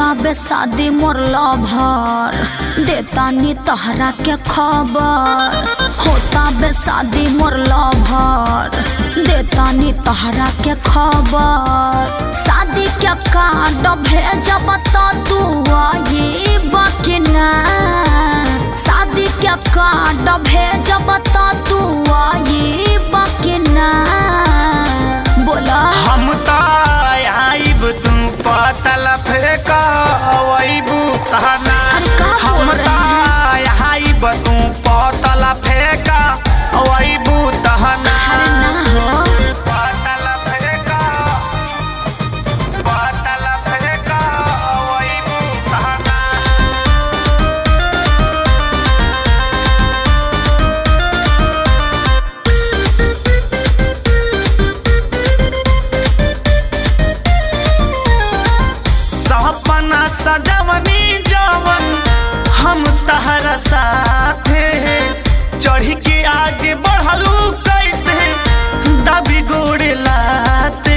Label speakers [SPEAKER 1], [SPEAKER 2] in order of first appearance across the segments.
[SPEAKER 1] बे शादी मोर लभर देता नी तहरा के खबर होता बे शादी मोर लभर देता नी तहरा के खबर शादी के कार्ड भेजब तो तू आई बकिना शादी के कार्ड भेजब तो तू आई बकिना बोला
[SPEAKER 2] हम त आइब तू पतल फेंका अइबू तहना
[SPEAKER 1] अरे का बोल
[SPEAKER 2] हम
[SPEAKER 1] रहे
[SPEAKER 2] त आइब तू पतल फेंका अइबू तहना
[SPEAKER 1] अरे ना हो
[SPEAKER 2] पतल फेंका पतल फेंका अइबू तहना सपना सजवनी जवन हम तहरा साथे चढ़ी के आगे बढ़लू कैसे दबी गोड़े लाते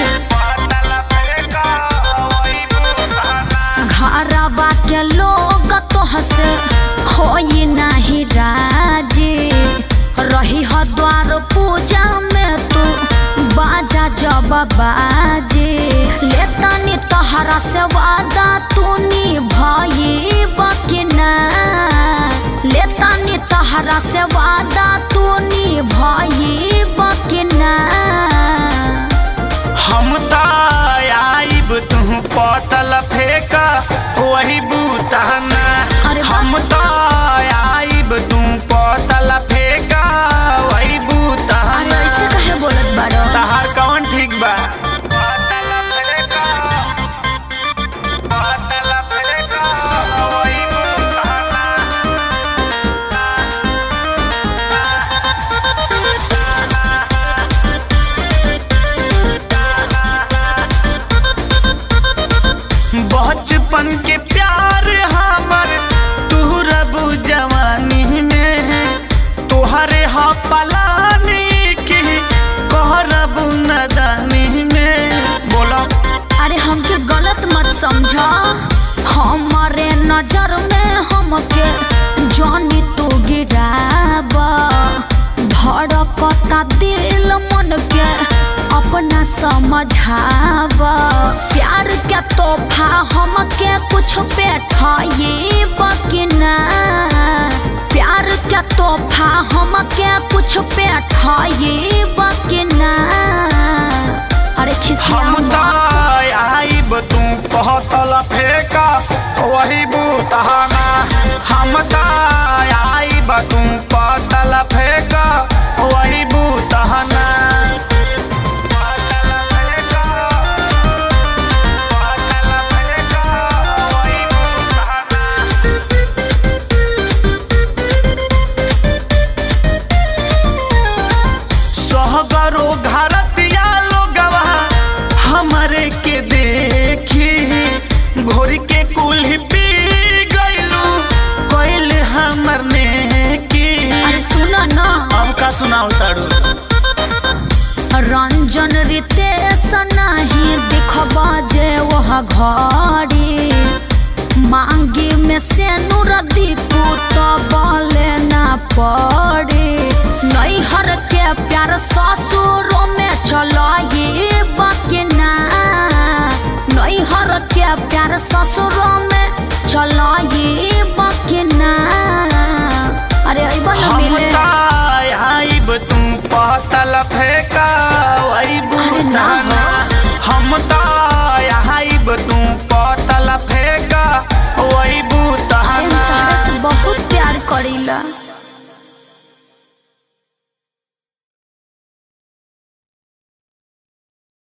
[SPEAKER 1] घरवा के लोग तो हसे होई नाही राजी रही ह द्वार पूजा में तू बाजा जब बाजे लेतनी तहरा से वादा तू निभाई बकिना लेतनी तहरा से वादा तू निभाई बकिना
[SPEAKER 2] हम त आइब तू पतल फेंका वही बूतहना
[SPEAKER 1] अरे वाह।
[SPEAKER 2] हम त आइब तू पतल फेंका वही
[SPEAKER 1] अरे
[SPEAKER 2] बूतहना
[SPEAKER 1] ऐसे कहे बोलत बाड़ो
[SPEAKER 2] तहार कौन ठीक बा पतल फेंका पतल फेंका वही बूतहना बचपन के प्यार हमर तू रबू जवानी में तोहरे हा पलानी की कहरबू नदानी में बोलो
[SPEAKER 1] अरे हमके गलत मत समझा हमारे नजर में हमके जानी तू गिराबा धड़कता दिल मन के अपना समझाबा प्यार के तोहफा हमके कुछ बैठाई बकिना प्यार के तोहफा हमके कुछ बैठाई बकिना अरे खिसिया
[SPEAKER 2] हम त आइब तू पहतल फेंका वही बूतहाना हम त आइब तू पहतल फेंका वही बूतहाना पहतल फेंका, पहतल फेंका, वही बूतहाना। सहगरो घरतिया लोगवा हमरे के देखी घोरी के कुल्ही पी गइलू कोइल हमर ने की
[SPEAKER 1] अरे सुनो ना
[SPEAKER 2] अब का सुनाओ ताड़ू
[SPEAKER 1] रंजन रितेश नहीं दिखबा जे वह घड़ी मांगी में से नूर दीपू तो बोले ना पड़े नैहर के प्यार ससुरों में चलो ये बकिना नैहर के प्यार ससुरों में चलो ये बकिना अरे अइबा ना
[SPEAKER 2] हम
[SPEAKER 1] मिले
[SPEAKER 2] त आइब तू पहतल फेंका वही
[SPEAKER 1] अरे ना
[SPEAKER 2] बूतहाना हम त